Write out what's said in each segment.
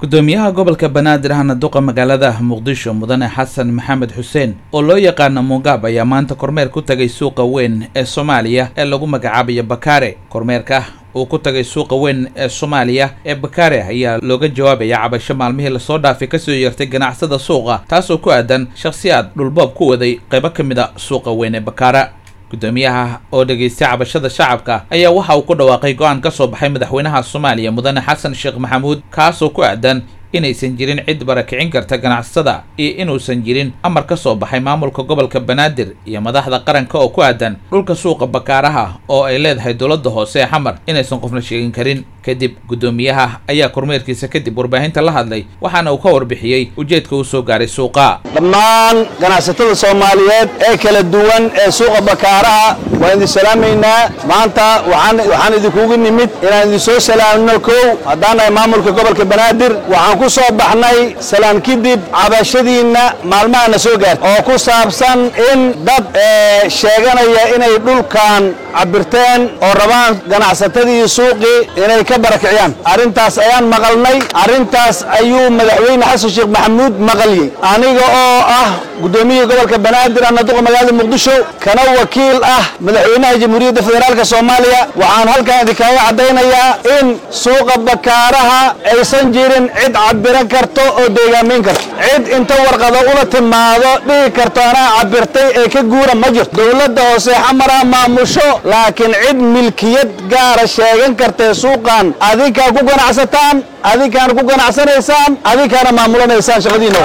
gudoomiyaha gobolka banaadir ahna duqa magaalada muqdisho mudane xasan maxamed xuseen oo loo yaqaana mugaab ayaa maanta kormeer ku tagay suuqa weyn ee soomaaliya ee lagu magacaabayo bakaare kormeerka uu ku tagay suuqa weyn ee soomaaliya ee bakaare ayaa looga jawaabaya cabasho maalmihii lasoo dhaafay kasoo yeertay ganacsada suuqa taasoo ku aadan shakhsiyaad dhulboob ku waday qaybo ka mid a suuqa weyn ee bakaara gudoomiyaha oo dhegaystay cabashada shacabka ayaa waxa uu ku dhawaaqay go-aan ka soo baxay madaxweynaha soomaaliya mudane xasan sheekh maxamuud kaasoo ku aadan inaysan jirin cid barakicin karta ganacsatada iyo inuusan jirin amar ka soo baxay maamulka gobolka banaadir iyo madaxda qaranka oo ku aadan dhulka suuqa bakaaraha oo ay leedahay dowladda hoose ee xamar inaysan qofna sheegin karin kadib guddoomiyaha ayaa kormeerkiisa kadib warbaahinta la hadlay waxaana uu ka warbixiyey ujeedka uu soo gaaray suuqa dhammaan ganacsatada soomaaliyeed ee kala duwan ee suuqa bakaaraha waan idin salaamaynaa maanta waxaan idinkugu nimid inaan idin soo salaamno kow haddaan nahay maamulka gobolka banaadir waxaan ku soo baxnay salaan kadib cabashadiinna maalmahana soo gaartay oo ku saabsan in dad sheeganaya inay dhulkan cabirteen oo rabaan ganacsatadii suuqii inay ka barakiciyaan arrintaas ayaan maqalnay arrintaas ayuu madaxweyne xasan sheekh maxamuud maqaliyey aniga oo ah guddoomiyihii gobolka banaadir ana duqa magaalada muqdisho kana wakiil ah madaxweynaha jamhuuriyadda federaalka soomaaliya waxaan halkan idinkaaga caddaynayaa in suuqa bakaaraha aysan jirin cid cabiran karto oo deegaamayn karto cid inta warqado ula timaado dhihi karto anaa cabirtay ee ka guura ma jirto dowladda hoose xamara maamusho laakiin cid milkiyad gaara sheegan kartae suuqan adinkaa ku ganacsataan adinkaana ku ganacsanaysaan adinkaana maamulanaysaan shaqadiina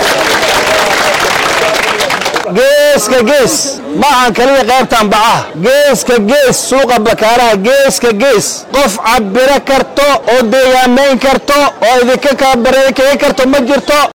geeska gees ma ahan kaliya qaybtan bacaha geeska gees suuqa bakaaraha geeska gees qof cabiro karto oo deegaamayn karto oo idinka kaga karto ma jirto